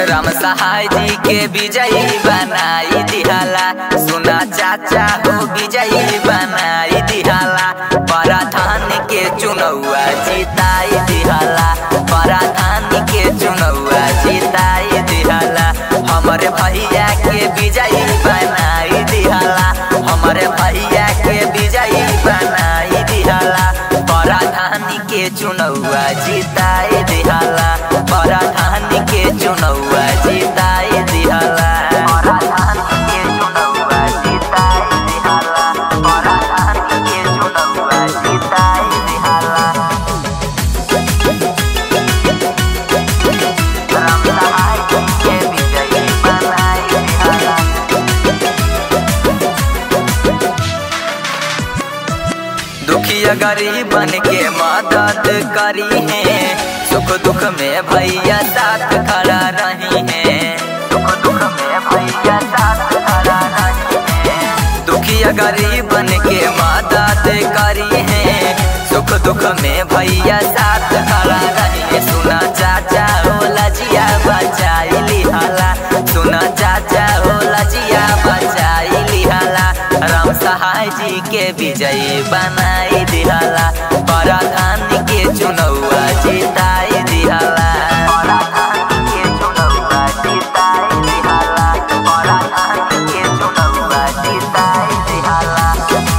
राम सहाय जी के विजयी बनाई दिहाला सुना चाचा हो विजयी बनाई दिहाला पराधान के चुनौआ जिताई दिहाला पराधान के चुनौआ जिताई दिहाला हमारे भैया के विजयी बनाई दिहाला हमारे भैया के विजयी बनाई दिहाला पराधान के चुनौआ जिताई दिहाला पराधान के चुनौआ जिताई दिहाला पराधान के चुनौआ जिताई दिहाला पराधान के चुनौआ जिताई दिहाला राम सहाय के विजयी बनाई दिहाला दुखिया गरीबन के मदद करी है सुख दुख में भैया साथ खड़ा रही है सुख दुख में भैया साथ खड़ा रही है दुखिया गरीबन के मदद करी है सुख दुख में भैया साथ खड़ा रही है सुना चाचा हो लजिया बचाई लिहाला सुना चाचा हो लजिया बचाई लिहाला राम सहाय जी के विजयी बनाई दिहाला पराधान के चुनौआ जिताई दिहाला पराधान के चुनौआ जिताई दिहाला पराधान के चुनौआ जिताई दिहाला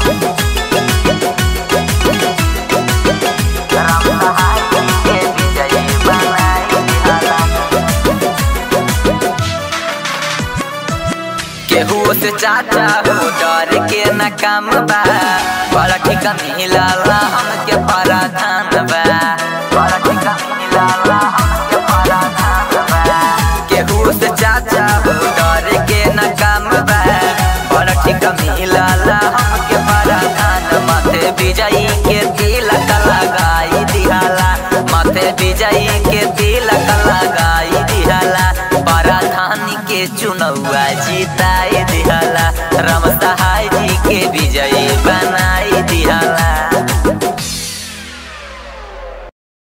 राम सहाय जी के विजयी बनाई दिहाला केहू से चाचा हो डर के न काम बा बड़ा ठिका मिलला हमके पराधान बा बड़ा